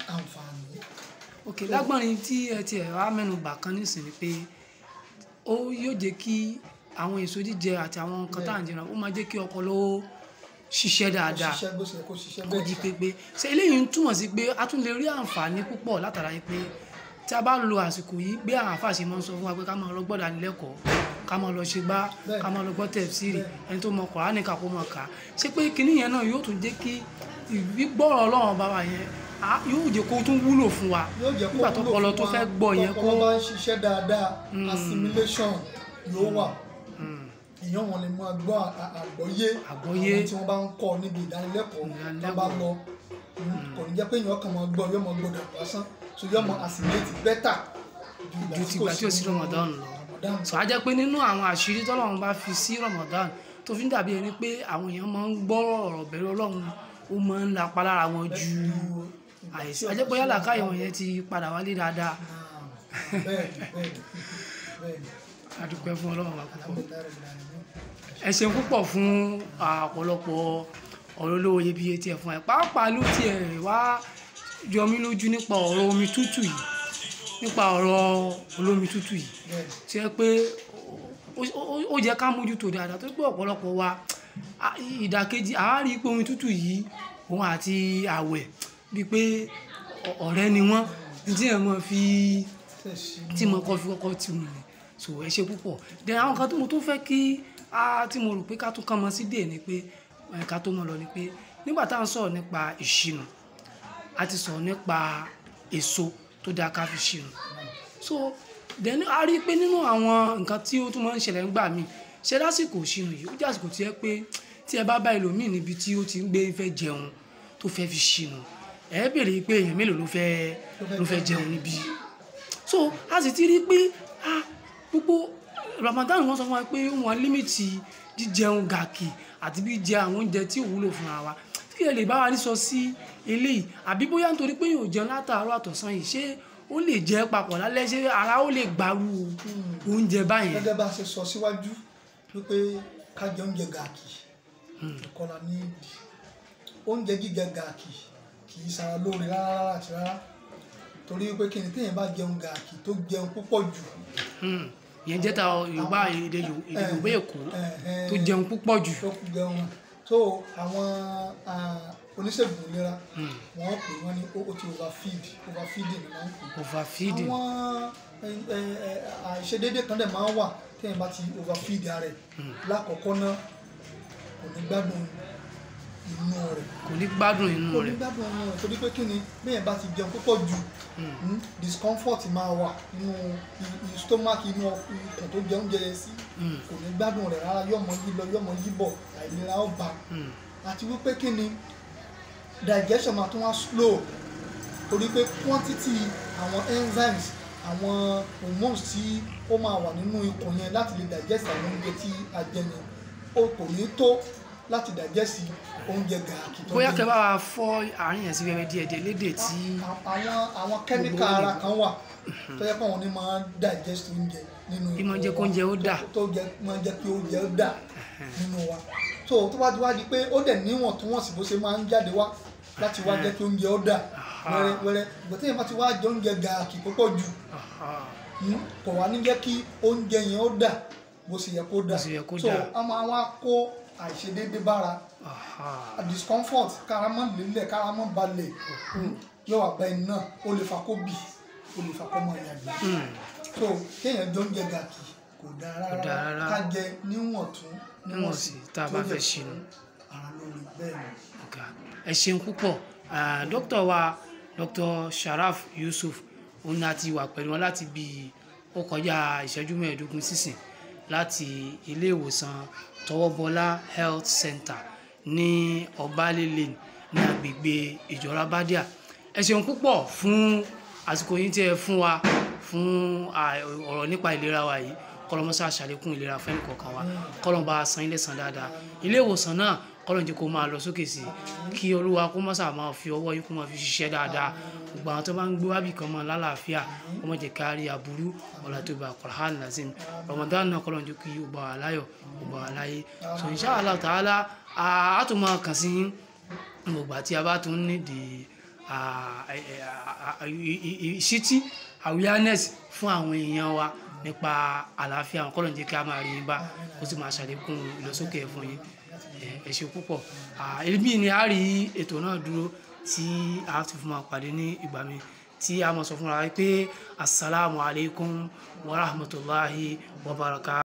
àǹfààní. ok lágbọ́nrin tí ẹ ti ẹ̀ wá mẹ́nu bà kan nísìnyí pé ó yóò jẹ́ kí àwọn èso jíjẹ àti àwọn nǹkan tá à ń jẹun ó máa jẹ́ kí ọpọlọ ó ṣiṣẹ́ kó dáadáa ṣiṣẹ́ bó ṣe yẹ kó ṣiṣẹ́ kó bẹ́ẹ̀ jí ṣá. pépé ṣe eléyìí ń túmọ̀ sí pé a tún lè rí àǹfààní púpọ̀ látara yìí pé tí a bá lo àsìkò yìí bí àwọn àfáà ṣe máa ń sọ fún wa pé ká máa lọ gbọ́dọ̀ ànilẹ́kọ̀ọ́ ká máa lọ ṣe gbá Bẹ́ẹ̀. ká máa lọ gbọ́ tẹ̀síìrì Bẹ́ẹ̀. ẹni tó mọ Kùránì ká kó mọ̀ ká ṣé pé kinní yẹn náà yóò tún jẹ́ kí ìgbọ́rọ̀ Ọlọ́run bá wa yẹn á- yóò jẹ́ kó tún wúlò fún wa yóò jẹ́ kó nígbà tó wúlò ọpọlọ fún tó wa, fẹ́ gbọ́ yẹn kó tọpọlọ bá ń ṣiṣẹ́ dáadáa assimilation yóò wà èèyàn wọn lè máa gbọ́ à- à- àgbọ́yé Àgbọ́yé. àwọn tí wọ́n bá ń kọ́ níbi ìdánilẹ́kọ̀ọ́ tó bá lọ kò ní jẹ́ pé èèyàn kàn máa gbọ́ yóò máa gbọ́dọ̀ lásán so yóò máa assimilate better ju tìgbà tí ò sí Ramadan lọ Ramadan sọ á jẹ́ pé nínú àwọn àṣírí tọ́lọ́run bá fi sí Ramadan tó fi ń dàbí ẹni pé àwọn èèyàn máa ń gbọ́ ọ̀rọ̀ bẹ̀rù Ọlọ́run ó máa ń lapa lára wọn ju àìsí á jẹ́ pé yálà káyọ̀ wọn yẹn ti padà wálé dáadáa bẹ́ẹ̀ni bẹ́ẹ̀ni bẹ́ẹ̀ni a dúpẹ́ fún Ọlọ́run wa púpọ̀ alhamdulilayi rabbil alamin. ẹ ṣeun púpọ̀ fún ọ̀pọ̀lọpọ̀ ọ̀rọ̀ olówó iyebíye tí ẹ fún ẹ pàápàá ló tiẹ̀ wá jọ mí lójú nípa ọ̀rọ̀ omi tútù yìí nípa ọ̀rọ̀ olómi tútù yìí bẹ́ẹ̀ni tí ẹ pé ó- ó- ó jẹ́ ká mójútó dáadáa tó pé ọ̀pọ̀lọpọ̀ wa a- ìdàkejì àá rí pé omi tútù yìí òun àti àwẹ̀ bíi pé ọ- ọ̀rẹ́ ni wọ́n ní tí ẹ̀ mọ̀ fi tẹ̀sí tí mo kọ́ fi kọ́kọ́ ti mú ni so ẹ ṣe púpọ̀ then àwọn kan tó mo tún fẹ́ kí a tí mo rò pé ká tún kàn mọ́ sí dè ni pé ẹ, ká tó mọ̀ lọ ni pé nígbà tá à ń sọ̀rọ̀ nípa ìṣìnà a ti sọ̀rọ̀ nípa èso tó dáa ká fi ṣìnà so then a rí i pé nínú àwọn nǹkan tí ó tún máa ń ṣẹlẹ̀ ńgbà míì ṣe lásìkò ìṣìnà yìí ó jẹ́ àsìkò tí ẹ pé tí ẹ bá bá ẹlòmíì níbi tí ó ti ń gbé fẹ́ jẹun tó fẹ́ fi ṣìnà ẹ béèrè pé èèyàn mélòó ló fẹ́ ló fẹ́ jẹun níbí so a sì ti rí i pé ah gbogbo Ramadan wọn sọ fún wa pé wọn límìtì jíjẹun gàkì àti bí jẹ àwọn oúnjẹ tí ò wúlò fúnra wa kí ẹ lè bá wa ní sọ sí eléyìí àbí bóyá nítorí pé yóò jẹun látàárọ̀ àtọ̀sán yìí ṣé ó lè jẹ papọ̀ lálẹ́ ṣé ara ó lè gbàrú oúnjẹ báyẹn gẹ́gẹ́ bá a ṣe sọ síwájú wípé ká jẹ oúnjẹ gàkì kọ́la ní ìdí oúnjẹ jíjẹ gàkì kì í ṣara lóore rárá rárá àti rárá torí wípé kí ni téèyàn bá jẹun gàkì tó jẹun púpọ̀ jù Hmm. ìyẹn jẹ́ ta Yorùbá èdè Yorù- èdè Yorùbá Èkó ẹ̀hẹ̀n, tó jẹun púpọ̀ jù tó kú jẹun so àwọn ah, oníṣègùn ìlera wọ́n pè wọ́n ní ó ó ti overfeed overfeeding ni wọ́n ń pè é overfeeding àwọn ẹ, ẹ, ẹ, àìṣedéédé kan dẹ̀ máa ń wà téèyàn bá ti overfeed ara rẹ̀ lákọ̀ọ́kọ́ náà kò ní gbádùn inú rẹ̀ kò ní gbádùn inú kò ní rẹ̀ gbádùn inú rẹ̀ torí pé kí ni béèyàn bá ti jẹun púpọ̀ jù mm, discomfort máa wà nínú i- i- stomach inú ikùn tó jẹ oúnjẹ yẹn sí kò ní gbádùn rẹ̀ rárá yọ̀mọ̀ yí lọ yọ̀mọ̀ yí bọ̀ àìlera ó bá Hmm. àti wípé kí ni digestion máa tún wá slow torí pé quantity àwọn enzymes àwọn hormones tí ó máa wà nínú ikùn yẹn láti lè digest àwọn oúnjẹ tí a jẹ yẹn ó kò ní tó láti digest oúnjẹ gààkì tó bóyá jẹ kẹ́ bá wa fọ́ àárín yẹn sí wẹ́wẹ́ díẹ̀ díẹ̀ lédè tí A- àwọn àwọn kẹ́míkà ara kan wà tó yẹ pé àwọn ní máa ń digest oúnjẹ nínú Bí máa ń ikùn jẹ́ kó wa. oúnjẹ ó dà. tó jẹ máa ń jẹ́ kí oúnjẹ ó dà nínú wa so tó bá ti wá di pé ó dẹ̀ níwọ̀ntúnwọ̀nsì bó ṣe máa ń jáde wá láti wá jẹ́ kí oúnjẹ ó dà wẹ́rẹ́ wẹ́rẹ́ ìgbà tí èèyàn bá ti wá jẹ oúnjẹ gààkì púpọ̀ jù Aha. mm, kò wá ní jẹ́ kí oúnjẹ yẹn ó dà bó ṣe yẹ kó dà Bó ṣe yẹ kó so dà. a máa wá kó àìṣedéédé bára Aha. discomfort káramọ́ lélẹ̀ káramọ́ balẹ̀ yóò wá gba ẹni náà ó lè fa kó bì ó lè fa kó mọ ìyàgbẹ́ Hmm. so kéèyàn jẹ oúnjẹ gàkì kò dáa dáa rárá rárá. ká jẹ níwọ̀ntún Níwọ̀nsì tá a bá tó fẹ́ dẹ̀ ṣìnà. fún ara lórí bẹ́ẹ̀ ni. ọ̀gá ẹ ṣeun púpọ̀ Ah, dókítà wa dr sharaf yusuf òun ni a ti wà pẹ̀lú wọn láti bí ó kọjá ìṣẹ́jú mẹ́ẹ̀ẹ́dógún sísìn láti ilé ìwòsàn tọwọ́bọlá health center ní ọbalẹ̀ lane ní agbègbè ìjọra bádíà ẹ ṣeun púpọ̀ fún àsìkò yín tí ẹ fún wa fún ah, ọ̀rọ̀ nípa ìlera wa yìí kọlọmọsá ṣàlékún ìlera fẹ́ni kọ̀ọ̀kan wa kọlọmọba san ilé san dáadáa ilé ìwòsàn náà kọlọm jẹ́ kó máa lọ sókè sí i kí olúwa kó mọ́sà máa fi ọwọ́ yín kó máa fi ṣiṣẹ́ dáadáa gbogbo àwọn tó bá ń gbé wábì kan mọ́ lálàáfíà kó má jẹ́ ká rí aburú ọ̀la tó bá Qur'an lazim Ramadan náà kọlọm jẹ́ kí ó bá wa láyọ̀ ó bá wa láyé so insha Allah ta'ala a tún máa kàn sí yín gbogbo àti a bá tún nídìí ah, eh, eh, ah, ah, i- i- i- ìṣítí awareness fún àwọn èèyàn wa nípa àlàáfíà wọn kọ́lọ̀ ń jẹ́ kí a máa rí yín bá ó sì máa ṣàlékún ìlọsókè fún yín Eh, ẹ ṣé púpọ̀ Ah, èmi ni a rí ètò náà dúró tí a ti fún wa pàdé ní ìgbà mi tí a mọ̀ sọ fúnra wa pé asalaamualeykum wa rahmatulahi wa barakatuh.